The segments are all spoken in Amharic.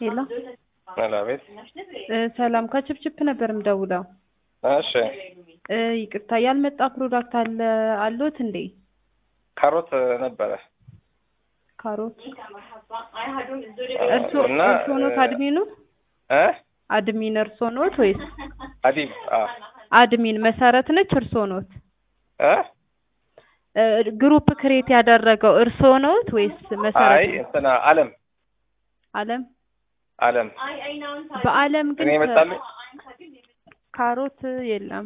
ሄሎ አቤት። እ ሰላም ከችፕችፕ ነበር የምደውለው። እሺ እ ይቅርታ ያልመጣ ፕሮዳክት አለ አሎት እንዴ? ካሮት ነበረ ካሮት እርሶ እና እርሶ ኖት አድሚኑ? እ አድሚን እርሶ ኖት ወይስ አዲብ አ አድሚን መሰረት ነች እርሶ ኖት? እ እ ግሩፕ ክሬት ያደረገው እርሶ ኖት ወይስ መሰረት አይ ነው? እንትና አለም አለም አለም በአለም ግን እኔ ከ- መጣልኝ ካሮት የለም።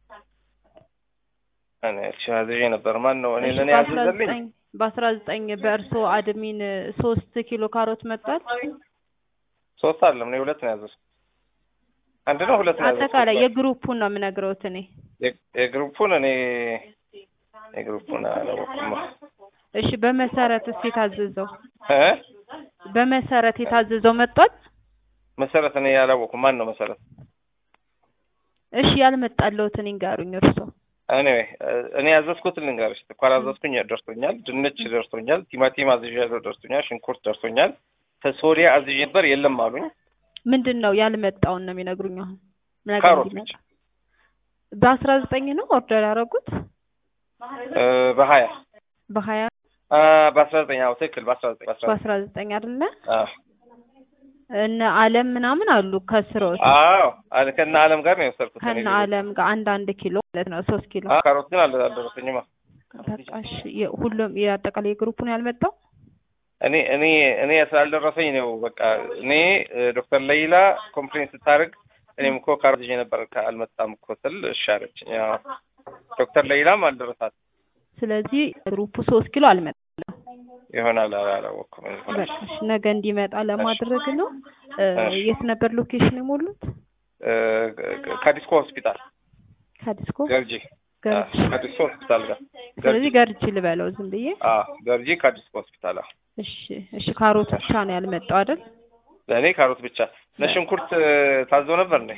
እኔ እቺ አዝዤ ነበር። ማን ነው እኔ እሺ ለኔ በአስራ ያዘዘልኝ? ዘጠኝ በአስራ ዘጠኝ በእርሶ አድሚን ሶስት ኪሎ ካሮት መጥቷል። ሶስት አይደለም እኔ ሁለት ነው ያዘዝኩት። አንድ ነው ሁለት ነው ያዘዝኩት። አጠቃላይ የግሩፑን ነው የምነግረውት እኔ። የ- የግሩፑን እኔ የግሩፑን አላወኩም። እሺ በመሰረት እስኪ የታዘዘው እ በመሰረት የታዘዘው መጥቷል። መሰረት እኔ ያላወኩም። ማን ነው መሰረት? እሺ ያልመጣለሁትን ይንገሩኝ እርሶ። እኔ እኔ ያዘዝኩትን ልንገርሽ። ስኳር አዘዝኩኝ ደርሶኛል። ድንች ደርሶኛል። ቲማቲም አዝዣለሁ ደርሶኛል። ሽንኩርት ደርሶኛል። ሶሪያ አዝዤ ነበር የለም አሉኝ። ምንድን ነው ያልመጣውን ነው የሚነግሩኝ አሁን ነገ ካሮት እንዲመጣ በአስራ ዘጠኝ ነው ኦርደር ያደረጉት እ በሀያ በሀያ አ በአስራ ዘጠኝ አዎ ትክክል በአስራ ዘጠኝ በአስራ ዘጠኝ በአስራ ዘጠኝ አይደለ አዎ እነ አለም ምናምን አሉ ከስሮት አዎ አለ ከነ አለም ጋር ነው የወሰድኩት እኔ ከነ አለም ጋር አንድ አንድ ኪሎ ማለት ነው ሶስት ኪሎ አ ካሮት ግን አለ አልደረሰኝማ በቃ እሺ የ- ሁሉም የአጠቃላይ ግሩፑን ያልመጣው እኔ እኔ እኔ ስላልደረሰኝ ነው በቃ እኔ እ ዶክተር ለይላ ኮምፕሌን ስታደርግ እኔም እኮ ካሮት ይዤ ነበር ከ- አልመጣም እኮ ስል እሺ አለችኝ ያው ዶክተር ለይላም አልደረሳት ስለዚህ ግሩፑ ሶስት ኪሎ አልመጣም ይሆናል አላ- አላወኩም በቃ እሺ ነገ እንዲመጣ ለማድረግ ነው እ እሺ። የት ነበር ሎኬሽን የሞሉት እ ከዲስኮ ሆስፒታል ከዲስኮ ገርጂ አ ገርጂ ከዲስኮ ሆስፒታል ጋር ስለዚህ ገርጂ ልበለው ዝም ብዬ አ ገርጂ ከዲስኮ ሆስፒታል አ እሺ እሺ ካሮት ብቻ ነው ያልመጣው አይደል ለእኔ ካሮት ብቻ ለሽንኩርት እ ታዞ ነበር እንዴ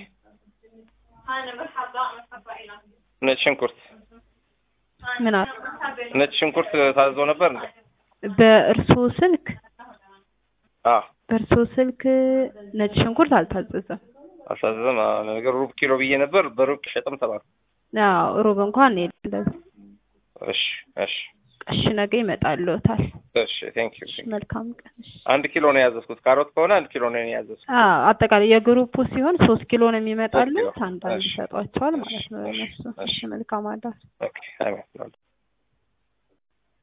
ነጭ ሽንኩርት ምን አለ ነጭ ሽንኩርት ታዞ ነበር እንዴ በእርሶ ስልክ አ በእርሶ ስልክ ነጭ ሽንኩርት አልታዘዘም አሳዘም ነገር ሩብ ኪሎ ብዬ ነበር በሩብ ሸጥም ተባለ አዎ ሩብ እንኳን የለም እሺ እሺ እሺ ነገ ይመጣልዎታል እሺ ቴንክ ዩ መልካም ቀን እሺ አንድ ኪሎ ነው ያዘዝኩት ካሮት ከሆነ አንድ ኪሎ ነው ያዘዝኩት አዎ አጠቃላይ የግሩፑ ሲሆን ሶስት ኪሎ ነው የሚመጣልዎት ሶስት ኪሎ። አንዳንድ እሺ። ይሰጧቸዋል ማለት ነው እሺ፣ እነሱ እሺ። እሺ መልካም አዳር ኦኬ አሜን